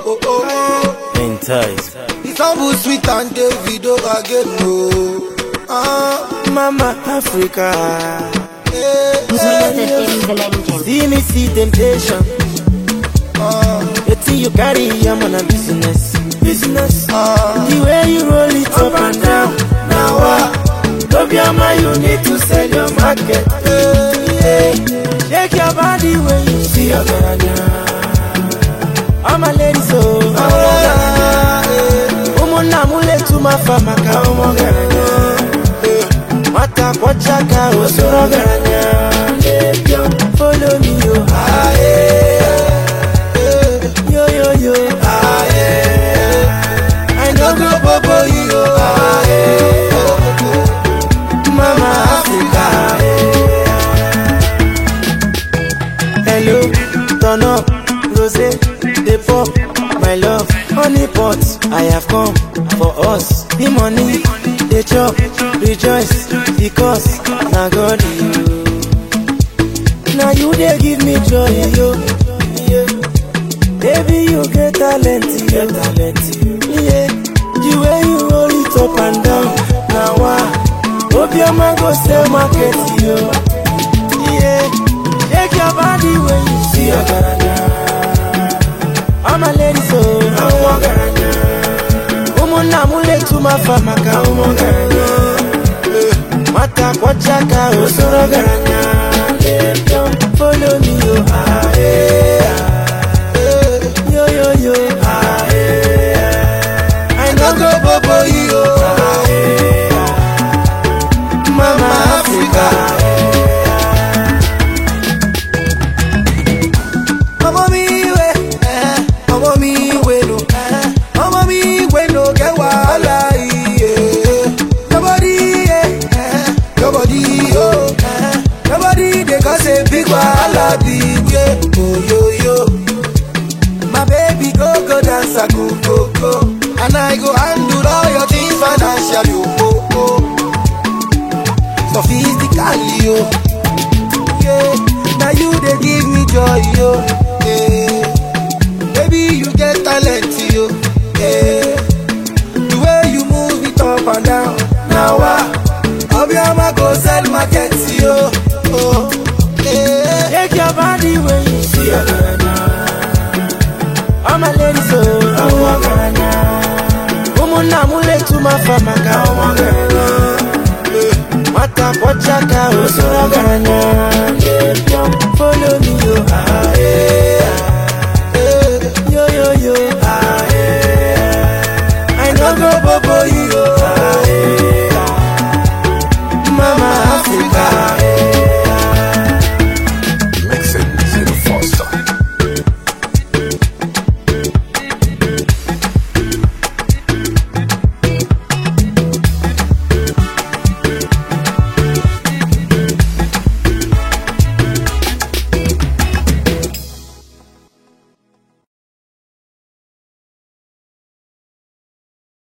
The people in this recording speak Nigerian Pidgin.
oh, oh. Entice. Istanbul sweet and Davido again, no. Ah, Mama Africa. eh, Music in the legend. See me see temptation. ah, The thing you carry, I'm on a business. Business. ah. The way you roll it up and down. Now what? Tobiama, you need to sell your market. Yeah. Shake your body when you see your garanya. I'm a lady, so I'm a garanya. Umuna mule tumafa maka umo garanya. Mata kwa chaka osoro garanya. Follow me, yo. Ah, yeah. Yo, yo, yo. Ah, yeah. I know go bobo you. Ah, yeah. Mama Africa. Hello, turn up, rose, dey pop, my love, honey pot, I have come for us. The money, dey chop, rejoice, because na God you. Now you dey give me joy, yo. Yeah. Baby, you get talent, you get talent, yeah. The way you roll it up and down, now why? Obioma go sell market, yo. Yeah, shake your body when you see your garanya. I'm a lady, so I'm a garanya. Umuna mule tumafa maka umo garanya. Mata kwa chaka osoro garanya. Follow me, yo. Ah, yeah. Yo, yo, yo. Ah, yeah. I know go bobo you. Ah, yeah. Mama Africa. Ọmọ mi we, eh, ọmọ mi we no, eh, ọmọ mi we no get wahala iye. Your body, eh, eh, your body, oh, eh, your body dey cause a big wahala big yeah. Oh yo yo, my baby go go dance a go go go, and I go handle all your things financially. Oh oh, oh. sophistically oh. yeah. Now you they give me joy, yo. Yeah. Baby, you get talent, yo. Yeah. The way you move it up and down. Now what? Obiama go sell market, yo. Oh. Yeah. Shake your body when you see your garanya. I'm a lady, so I'm a garanya. Umuna mule tumafa maka umo garanya. Mata kwa chaka osoro garanya. Follow me, yo. Ah,